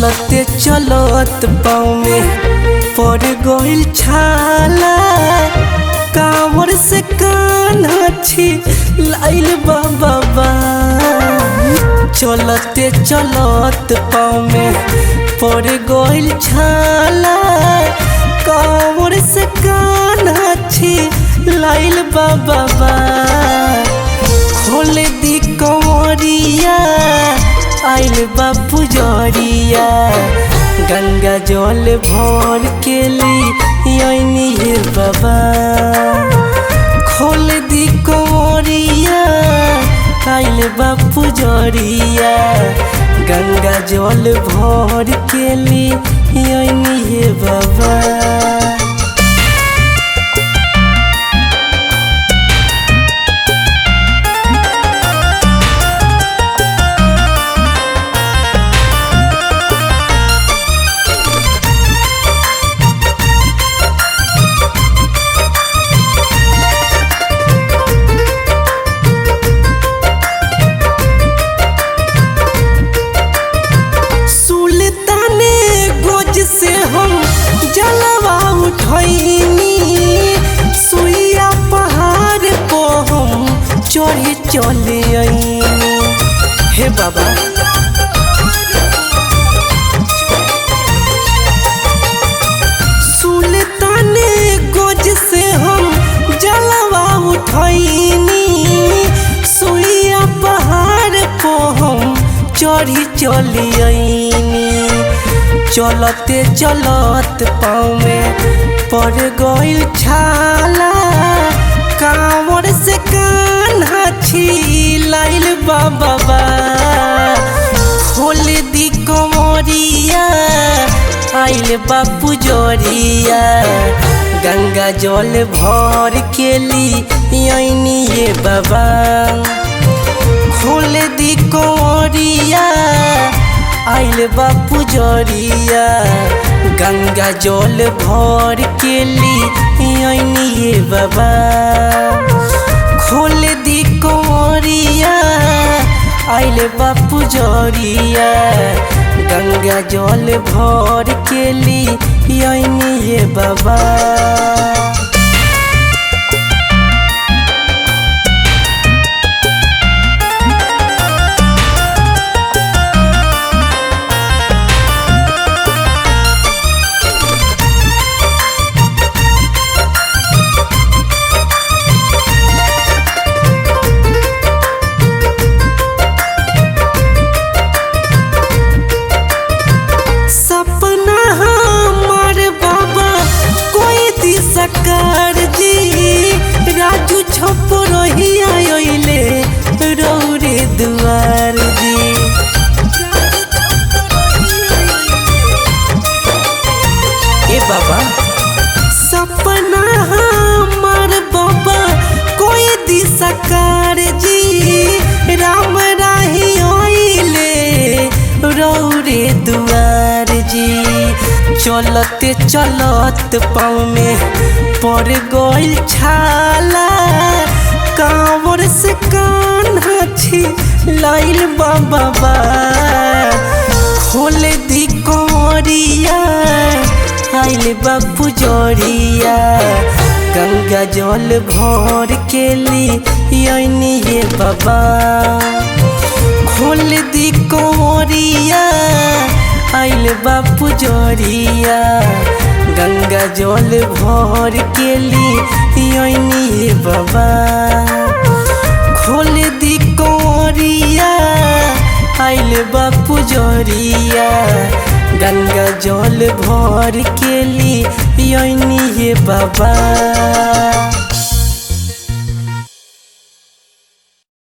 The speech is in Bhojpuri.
चलते चलत पाँव में पड़ गइल छाला कांवर से कान्हा छी लाइल बाबा चलते चलत पाँव में पड़ गइल छाला कांवर से कान्हा छी लाइल बाबा खोल दी कंवरिया आइल बा पुजरिया गंगा जल भर के ली हे बाबा खोल दी कंवरिया आइल बा पुजरिया गंगा जल भर के ली हे बाबा सुल्ताने गोज से हम जलवा उठैनी सुइया पहाड़ को हम चढ़े चले आईनी हे बाबा सुल्ताने गोज से हम जलवा उठैनी सुइया पहाड़ को हम चढ़ी चली आईनी चलते चलत पाँव में पड़ गइल छाला कांवर से कान्हा छी लाइल बाबा खोल दी कंवरिया आइल बापू जोरिया गंगा जल भर के ली आईनी ये बाबा खोल दी कंवरिया आइल बापू जरिया गंगा जल भर के ली आईनी हे बाबा खोल दी कंवरिया आइल बापू जरिया गंगा जल भर के ली आईनी हे बाबा सपना हमार बाबा कोई दिशकार जी राजू छप रही आइले रौरे दुआर जी ए बाबा सपना हमार बाबा कोई दिशकार जी राम राही आइले रौरे दुआर जी चलते चलत पाँव में पड़ गइल छाला कांवर से कान्हा छी लाइल बाबा खोल दी कंवरिया आइल बापू जोरिया गंगा जल भर के ली आईनी ये बाबा खोल दी कंवरिया आइल बापू जोरिया गंगा जल भर के ली आईनी हे बाबा खोल दी कंवरिया आइल बापू जोरिया गंगा जल भर के ली आईनी हे बाबा